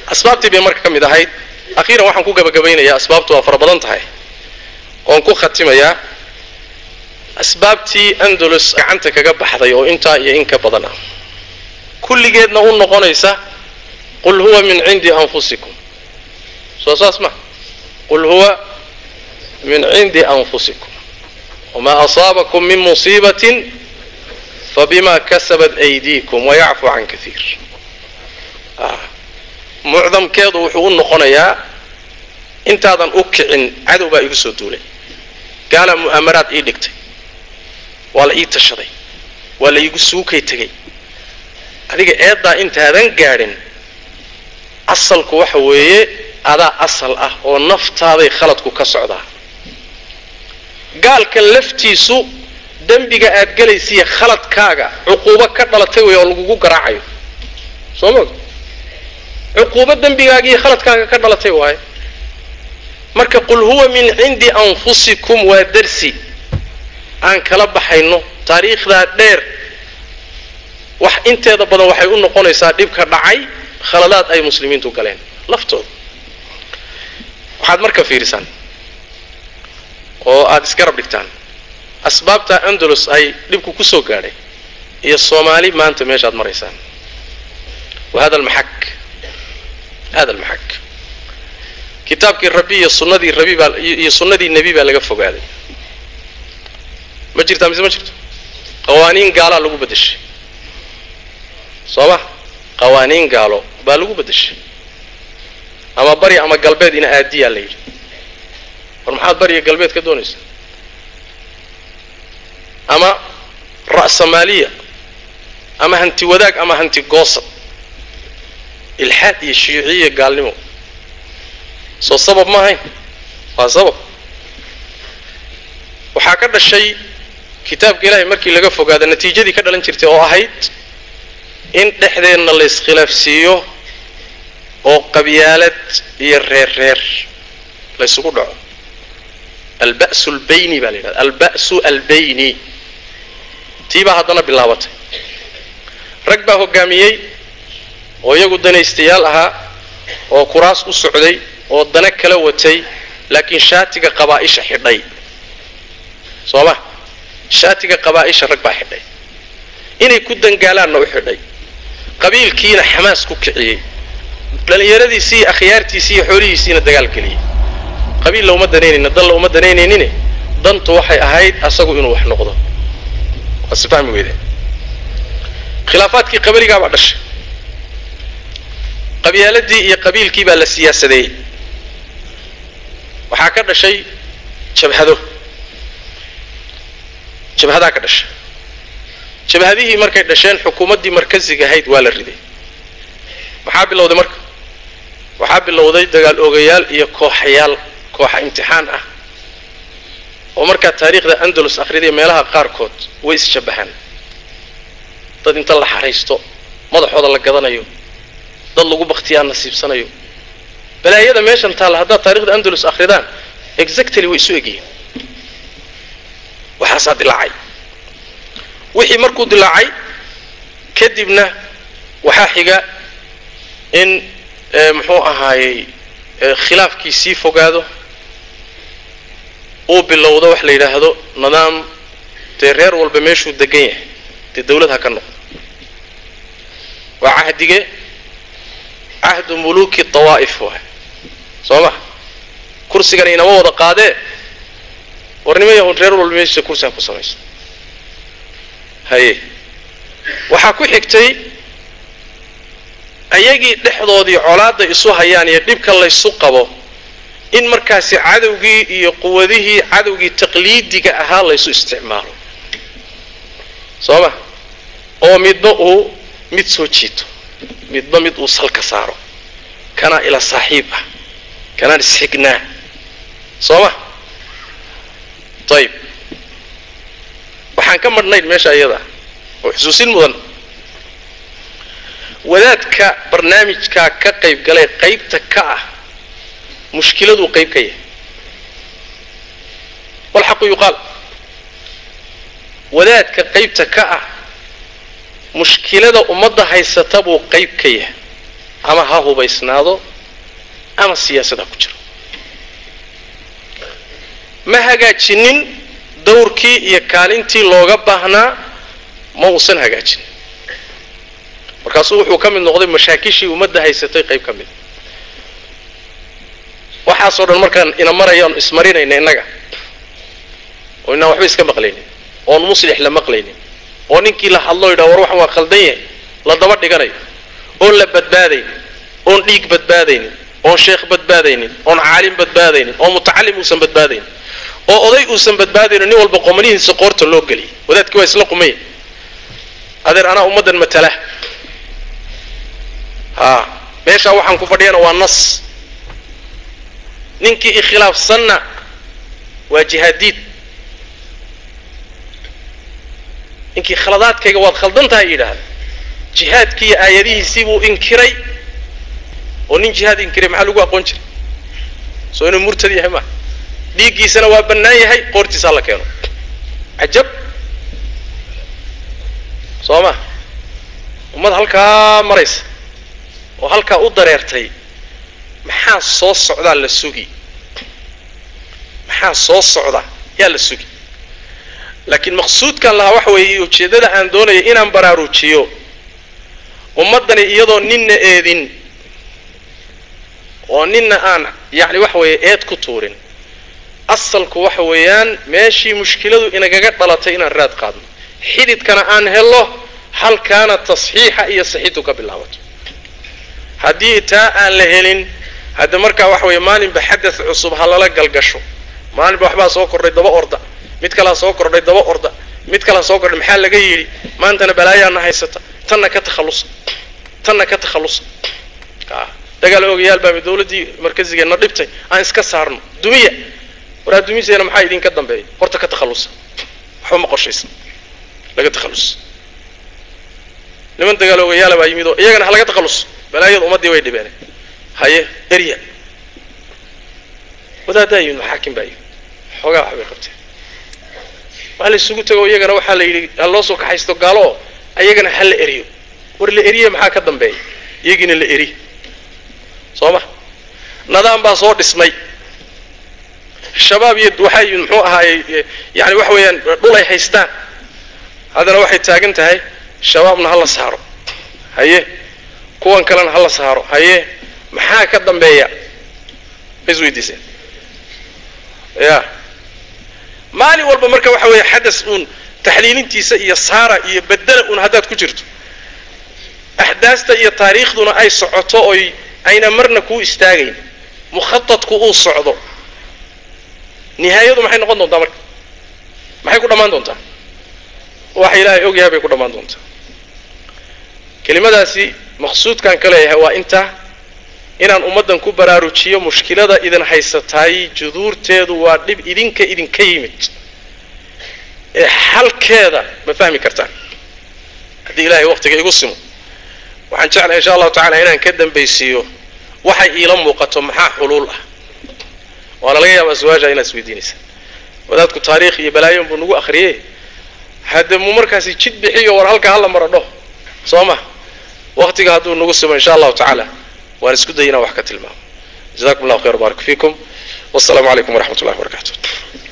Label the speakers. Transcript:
Speaker 1: asbaabtii bay marka ka mid ahayd akhiiran waxaan ku gabagabaynayaa asbaabtu waa fara badan tahay oon ku khatimayaa asbaabtii andalus gacanta kaga baxday oo intaa iyo in ka badan ah kulligeedna u noqonaysa qul huwa min cindi anfusikum soo saas ma qul huwa min cindi anfusikum wamaa asaabakum min musiibatin fabima kasabat aydiikum wayacfu can kaiir mucdamkeedu wuxuu u noqonayaa intaadan u kicin cadow baa igu soo duulay gaalaa mu'aamaraad ii dhigtay waa la ii tashaday waa la iigu suukay tegay adiga eeddaa intaadan gaadhin asalku waxa weeye adaa asal ah oo naftaaday khaladku ka socdaa gaalkan laftiisu dembiga aad gelaysiiya khaladkaaga cuquubo ka dhalatay wey oo lagugu garaacayo soo moog cuquubo dembigaaga iyo khaladkaaga ka dhalatay waaye marka qul huwa min cindi anfusikum waa darsi aan kala baxayno taariikhdaa dheer wax inteeda badan waxay u noqonaysaa dhibka dhacay khaladaad ay muslimiintu galeen laftooda waxaad marka fiirisaan oo aada isgarab dhigtaan asbaabta andalus ay dhibku ku soo gaadhay iyo soomaali maanta meeshaad maraysaan wa hada almaxak hada almaxak kitaabkii rabbi iyo sunnadii rabi baa iyo sunnadii nebi baa laga fogaaday ma jirtaa mise ma jirto qawaaniin gaalaa lagu beddeshay soo ma qawaaniin gaalo baa lagu beddeshay ama bari ama galbeed ina aadiyaa la yidhi war maxaad bariya galbeed ka doonaysaa ama ra'samaaliya ama hanti wadaag ama hanti goosad ilxaad iyo shiiciya gaalnimo soo sabab ma ahayn waa sabab waxaa ka dhashay kitaabka ilaahay markii laga fogaada natiijadii ka dhalan jirtay oo ahayd in dhexdeenna la iskhilaafsiiyo oo qabyaalad iyo reer reer la ysugu dhaco alba'su albayni baa la yidhahda alba'su albayni tii baa haddana bilaabatay rag baa hoggaamiyey oo iyagu danaystayaal ahaa oo kuraas u socday oo dana kala watay laakiin shaatiga qabaa'isha xidhay soo ma shaatiga qabaa'isha rag baa xidhay inay ku dangaalaanna u xidhay qabiilkiina xamaas ku kiciyey dhallinyaradiisii iyo akhyaartiisii iyo xoolihiisiina dagaal geliyey qabiil la uma danaynayna dan la uma danaynaynin dantu waxay ahayd asagu inuu wax noqdo waa si fahmi weydeen khilaafaadkii qabaligaa baa dhashay qabyaaladii iyo qabiilkii baa la siyaasadeeyey waxaa ka dhashay jabhado jabhadaa ka dhashay jabhadihii markay dhasheen xukuumaddii markasiga ahayd waa la riday maxaa bilowday marka waxaa bilowday dagaal oogayaal iyo kooxayaal kooxa imtixaan ah oo markaa taariikhda andalus akhriday meelaha qaarkood way isjabbahaan dad inta la xaraysto madaxooda la gadanayo dad lagu baktiyaa nasiibsanayo balaayada meeshan taalla haddaad taarikhda andalus akhridaan exactly way isu egyihiin waxaasaa dilaacay wixii markuu dilaacay kadibna waxaa xiga in muxuu ahaayey khilaafkii sii fogaado uu bilowdo wax la yidhaahdo nidaam dee reer walba meeshuu degan yahay dee dawlad ha ka noqdo waa cahdige cahdu muluuki dawaa'if waay soo ma kursigan inama wada qaadee warnimo yahun reer walba meeshiisa kursi ha ku samaysta haye waxaa ku xigtay ayagii dhexdoodii colaadda isu hayaan iyo dhibka laysu qabo in markaasi cadowgii iyo quwadihii cadowgii taqliidiga ahaa laysu isticmaalo soo ma oo midba uu mid soo jiito midba mid uu salka saaro kanaa ila saaxiib ah kanaan isxignaa soo ma ayib waxaan ka madhnayn meesha iyada oo xusuusin mudan wadaadka barnaamijkaa ka qayb galay qaybta ka ah mushkiladuu qayb ka yahay walxaqu yuqaal wadaadka qaybta ka ah mushkilada ummadda haysata buu qayb ka yahay ama ha hubaysnaado ama siyaasad ha ku jiro ma hagaajinin dawrkii iyo kaalintii looga baahnaa ma uusan hagaajinin markaasuu wuxuu ka mid noqday mashaakishii ummadda haysatay qayb ka mid waxaasoo dhan markaan ina marayaan ismarinayna innaga oo inaan waxba iska maqlaynin oon muslix la maqlaynin oo ninkii la hadlo yidhaha war waxan waa khaldan yahay la daba dhiganayo oon la badbaadaynin oon dhiig badbaadaynin oon sheekh badbaadaynin oon caalim badbaadaynin oo mutacalim uusan badbaadaynin oo oday uusan badbaadaynin nin walba qomanihiisa qoorta loo geliyay wadaadkii waa isla qumaya adeer anaa ummaddan matala haa meeshaa waxaan ku fadhiyana waa nas ninkii ikhilaafsanna waa jihaadiid ninkii khaladaadkayga waad khaldan tahay yidhaahda jihaadkiiyo aayadihiisii buu inkiray oo nin jihaad inkiray maxaa lagu aqoon jiray soo inuu murtad yahay maa dhiiggiisana waa bannaan yahay qoortiisaa la keeno cajab soo ma ummad halkaa maraysa oo halkaa u dareertay maxaa soo socdaa la sugi maxaa soo socda yaa la sugi laakiin maqsuudkan lahaa waxa weeye ujeeddada aan doonaya inaan baraarujiyo ummaddani iyadoo ninna eedin oo ninna aan yacni waxa weeye eed ku tuurin asalku waxa weeyaan meeshii mushkiladu inagaga dhalatay inaan raad qaadno xididkana aan helo halkaana tasxiixa iyo saxiidu ka bilaabato haddii taa aan la helin hadda markaa waxa weeye maalinba xadad cusub ha lala galgasho maalinba waxbaa soo kordhay daba orda mid kalaa soo kordhay daba orda mid kalaa soo kordhay maxaa laga yidhi maantana balaayaana haysata tanna ka takhallusa tanna ka takhallusa dagaal ogayaal baa dawladdii markazigeenna dhibtay aan iska saarno dumiya waraa dumiseena maxaa idinka dambeeya horta ka takhallusa waxba ma qorshaysan laga takhallus niman dagaal ogayaala baa yimid oo iyagana ha laga takhalluso balaayada ummaddii way dhibeen haye erya wadaaddaa yimid maxaakim baa yimid xoogaa waxbay qabteen waa la isugu tego iyagana waxaa la yidhi ha loo soo kaxaysto gaalo oo ayagana ha la eriyo war la eriye maxaa ka dambeeya iyagiina la eri soo ma nadaam baa soo dhismay shabaab iyo waxay muxuu ahaayey yani waxa weeyaan dhul ay haystaan haddana waxay taagan tahay shabaabna ha la saaro haye kuwan kalena ha la saaro haye maxaa ka dambeeya ma isweydiiseen ya maalin walba marka waxa weeye xadas uun taxliilintiisa iyo saara iyo bedela uun haddaad ku jirto axdaasta iyo taariikhduna ay socoto oy ayna marna kuu istaagayn mukhaadku uu socdo nihaayadu maxay noqon doontaa marka maxay ku dhammaan doontaa waxa ilaahay og yahay bay ku dhammaan doontaa kelimadaasi maqsuudkaan ka leeyahay waa intaa inaan ummaddan ku baraarujiyo mushkilada idin haysataay juduurteedu waa dhib idinka idinka yimid ee xalkeeda ma fahmi kartaan haddii ilaahay waqtiga igu simo waxaan jeclahay insha allahu tacala inaan ka dambaysiiyo waxay iila muuqato maxaa xuluul ah waana laga yaabaa su-aasha inaad isweydiinaysa wadaadku taariikh iyo balaayon buu nagu akhriyey hadde mu markaasi jid bixiyo war halka hala maro dho soo ma waqtiga hadduu nagu simo insha allahu tacaala waan isku day inaan wax ka tilmaamo jazakum allahu khayr barak fiikum wasalaamu calaykum waraxmat ullahi wabarakatu